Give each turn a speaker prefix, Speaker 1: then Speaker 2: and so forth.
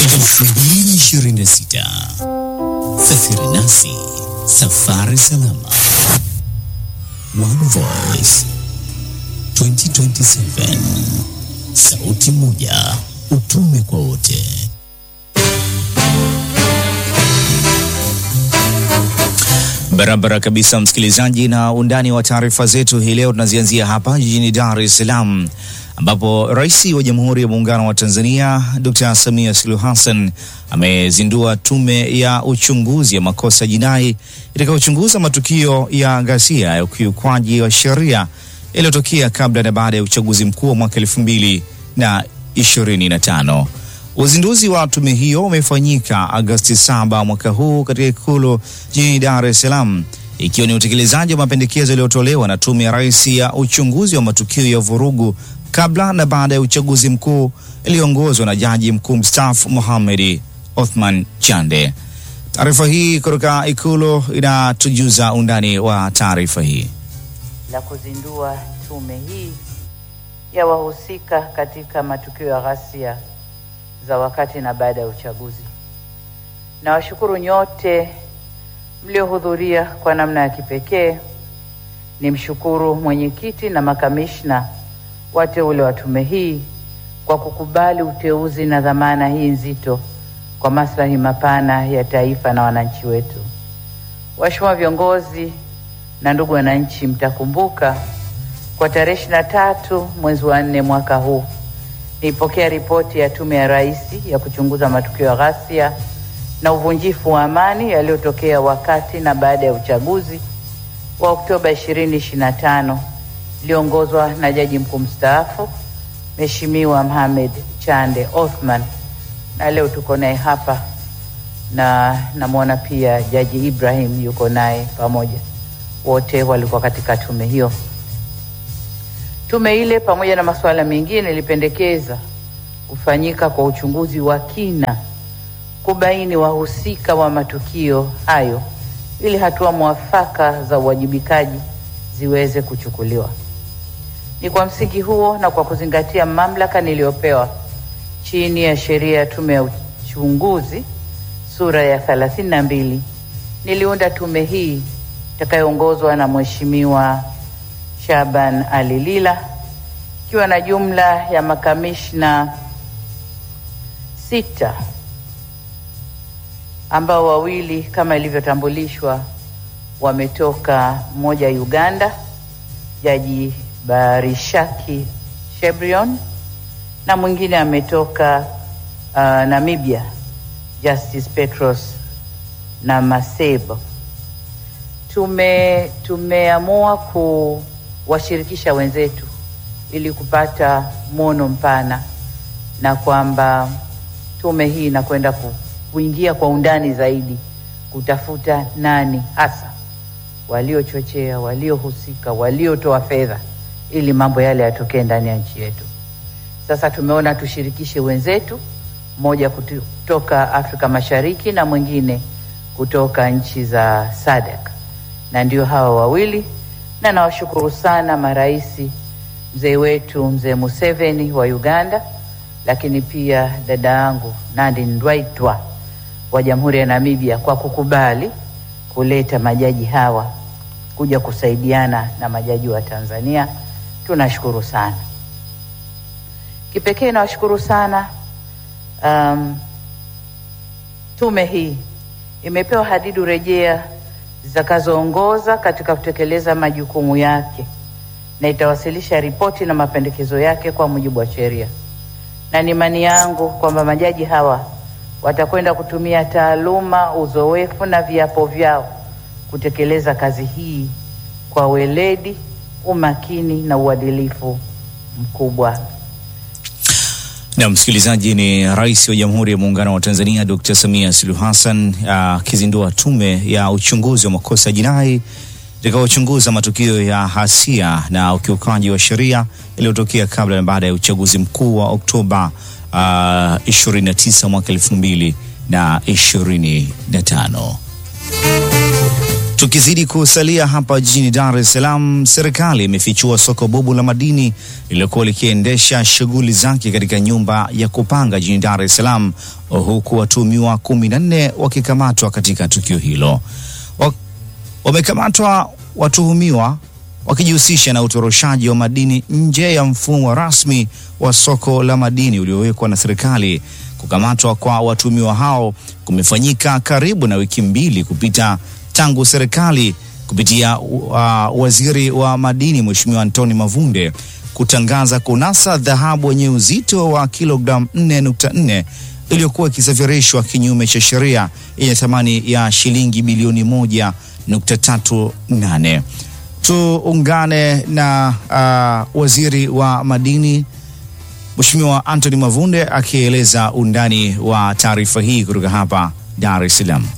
Speaker 1: 2026. Safiri nasi, safari salama. One Voice 2027, sauti moja, utume kwa wote. Barabara kabisa, msikilizaji, na undani wa taarifa zetu hii leo tunazianzia hapa jijini Dar es Salaam ambapo Rais wa Jamhuri ya Muungano wa Tanzania Dr. Samia Suluhu Hassan amezindua tume ya uchunguzi ya makosa jinai itakayochunguza matukio ya ghasia ya ukiukwaji wa sheria yaliyotokea kabla na baada ya uchaguzi mkuu wa mwaka elfu mbili na ishirini na tano. Uzinduzi wa tume hiyo umefanyika Agosti saba mwaka huu katika Ikulu jijini Dar es Salaam, ikiwa ni utekelezaji wa mapendekezo yaliyotolewa na Tume ya Rais ya uchunguzi wa matukio ya vurugu kabla na baada ya uchaguzi mkuu iliyoongozwa na Jaji Mkuu mstaafu Mohamed Othman Chande. Taarifa hii kutoka Ikulu inatujuza undani wa taarifa hii.
Speaker 2: la kuzindua tume hii ya wahusika katika matukio ya ghasia za wakati na baada ya uchaguzi. Nawashukuru nyote mliohudhuria kwa namna ya kipekee. Nimshukuru mwenyekiti na makamishna wateule wa tume hii kwa kukubali uteuzi na dhamana hii nzito kwa maslahi mapana ya taifa na wananchi wetu. Waheshimiwa viongozi na ndugu wananchi, mtakumbuka kwa tarehe ishirini na tatu mwezi wa nne mwaka huu nilipokea ripoti ya Tume ya Rais ya kuchunguza matukio ya ghasia na uvunjifu wa amani yaliyotokea wakati na baada ya uchaguzi wa Oktoba 2025 iliyoongozwa na Jaji Mkuu mstaafu Mheshimiwa Mohamed Chande Othman, na leo tuko naye hapa na namwona pia Jaji Ibrahim yuko naye pamoja, wote walikuwa katika tume hiyo. Tume ile pamoja na masuala mengine ilipendekeza kufanyika kwa uchunguzi wa kina kubaini wahusika wa matukio hayo ili hatua mwafaka za uwajibikaji ziweze kuchukuliwa. Ni kwa msingi huo na kwa kuzingatia mamlaka niliyopewa chini ya sheria ya tume ya uchunguzi sura ya thelathini na mbili niliunda tume hii itakayoongozwa na Mheshimiwa Shaban Ali Lila ikiwa na jumla ya makamishna sita ambao wawili kama ilivyotambulishwa wametoka mmoja Uganda, Jaji Barishaki Shebrion, na mwingine ametoka uh, Namibia, Justice Petros na Masebo. Tume tumeamua kuwashirikisha wenzetu ili kupata mwono mpana na kwamba tume hii inakwenda ku, kuingia kwa undani zaidi kutafuta nani hasa waliochochea, waliohusika, waliotoa fedha ili mambo yale yatokee ndani ya nchi yetu. Sasa tumeona tushirikishe wenzetu, mmoja kutoka Afrika Mashariki na mwingine kutoka nchi za SADC, na ndio hawa wawili, na nawashukuru sana maraisi, mzee wetu mzee Museveni wa Uganda, lakini pia dada yangu Nandi Ndaitwah wa Jamhuri ya Namibia kwa kukubali kuleta majaji hawa kuja kusaidiana na majaji wa Tanzania. Tunashukuru sana. Kipekee nawashukuru sana um, tume hii imepewa hadidu rejea zitakazoongoza katika kutekeleza majukumu yake na itawasilisha ripoti na mapendekezo yake kwa mujibu wa sheria, na ni imani yangu kwamba majaji hawa watakwenda kutumia taaluma, uzoefu na viapo vyao kutekeleza kazi hii kwa weledi, umakini na uadilifu mkubwa.
Speaker 1: Na msikilizaji, ni Rais wa Jamhuri ya Muungano wa Tanzania Dr. Samia Suluhu Hassan akizindua tume ya uchunguzi wa makosa jinai itakayochunguza matukio ya hasia na ukiukaji wa sheria yaliyotokea kabla na baada ya uchaguzi mkuu wa Oktoba uh, 29 mwaka 2025. Tukizidi kusalia hapa jijini Dar es Salaam, serikali imefichua soko bobu la madini lililokuwa likiendesha shughuli zake katika nyumba ya kupanga jijini Dar es Salaam, huku watuhumiwa kumi na nne wakikamatwa katika tukio hilo. Wamekamatwa watuhumiwa wakijihusisha na utoroshaji wa madini nje ya mfumo rasmi wa soko la madini uliowekwa na serikali. Kukamatwa kwa watuhumiwa hao kumefanyika karibu na wiki mbili kupita tangu serikali kupitia uh, waziri wa madini Mheshimiwa Antoni Mavunde kutangaza kunasa dhahabu yenye uzito wa kilogramu 4.4 iliyokuwa ikisafirishwa kinyume cha sheria yenye thamani ya shilingi bilioni 1.38. Tuungane na uh, waziri wa madini Mheshimiwa Antoni Mavunde akieleza undani wa taarifa hii kutoka hapa Dar es Salaam.